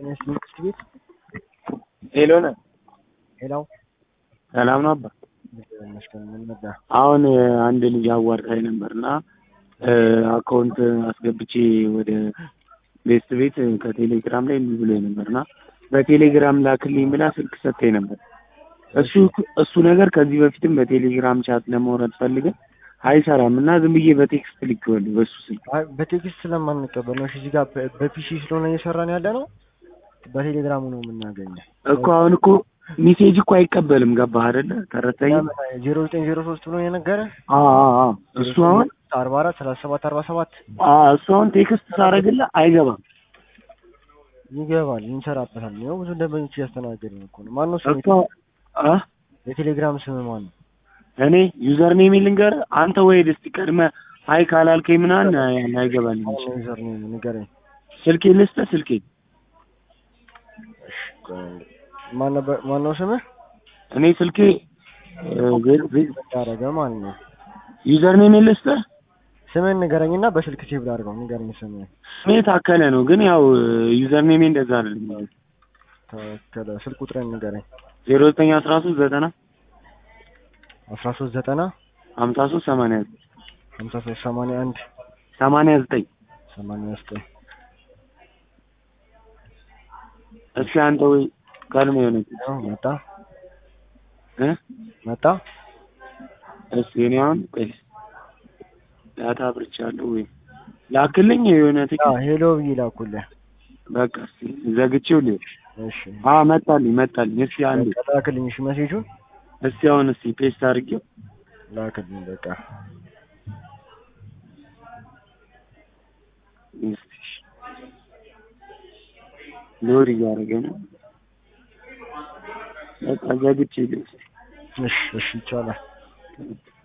መንግስት ቤት ሄሎ ነህ? ሄላው ሰላም ነው አባ? ይመስገን። ምን ነዳ? አሁን አንድ ልጅ አዋርታኝ ነበር እና አካውንት አስገብቼ ወደ ቤስት ቤት ከቴሌግራም ላይ እንዲህ ብሎኝ ነበር እና በቴሌግራም ላክልኝ ብላ ስልክ ሰጥታኝ ነበር። እሱ እሱ ነገር ከዚህ በፊትም በቴሌግራም ቻት ለማውራት ፈልገን አይሰራም እና ዝም ብዬ በቴክስት ልኬዋለሁ በሱ ስልክ። አይ በቴክስት ስለማንቀበል ነው። እሺ እዚህ ጋር በ- በፒሲ ስለሆነ እየሰራን ያለ ነው። በቴሌግራሙ ነው የምናገኘው። እኮ አሁን እኮ ሜሴጅ እኮ አይቀበልም። ገባህ አይደለ? ተረተኝ። ዜሮ ዘጠኝ ዜሮ ሶስት ብሎ የነገረ አዎ አዎ አዎ። እሱ አሁን አርባ አራት ሰላሳ ሰባት አርባ ሰባት አዎ እሱ አሁን ቴክስት ሳረግልህ አይገባም። ይገባል፣ እንሰራበታል። ያው ብዙ ደንበኞች እያስተናገድን እኮ ነው። ማነው ስም? እኮ አ የቴሌግራም ስም ማን ነው? እኔ ዩዘር ኔም ልንገርህ አንተ ወይ እስቲ ቀድመህ አይ ካላልከኝ ምናምን አይገባልኝ። ማነው ዩዘር ኔም ንገረኝ። ስልኬ ልስጥህ ስልኬ ማን ነበር? ማነው ስምህ? እኔ ስልኬ ያደረገ ማለት ነው። ዩዘር ኔም ልስጥህ ስምህን ንገረኝና በስልክ ሴቭ ላድርገው። ንገረኝ ስምህን። ስሜ ታከለ ነው፣ ግን ያው ዩዘር ኔሜ እንደዛ አይደለም። ተከለ ስልክ ቁጥርን ንገረኝ። ዜሮ ዘጠኝ አስራ ሶስት ዘጠና አስራ ሶስት ዘጠና ሀምሳ ሶስት ሰማንያ ዘጠኝ ሀምሳ ሶስት ሰማንያ አንድ ሰማንያ ዘጠኝ ሰማንያ ዘጠኝ እስኪ አንተ ወይ ቀድሞ የሆነ ያው መጣ እ መጣ። እስኪ እኔ አሁን ቆይ ዳታ አብርቻለሁ ወይ ላክልኝ የሆነ ያ ትኬት ሄሎ ብዬ ላኩልህ። በቃ እስኪ ዘግቼው ልሂድ። እሺ አዎ መጣልኝ መጣልኝ። እስኪ አንዴ በቃ ላክልኝ። እሺ መሴጁን እስኪ አሁን እስኪ ፔስት አድርጌው ላክልኝ። በቃ እስኪ እሺ። ሎድ እያደረገ ነው። በቃ ዘግቼ ልሂድ። እሺ እሺ ይቻላል።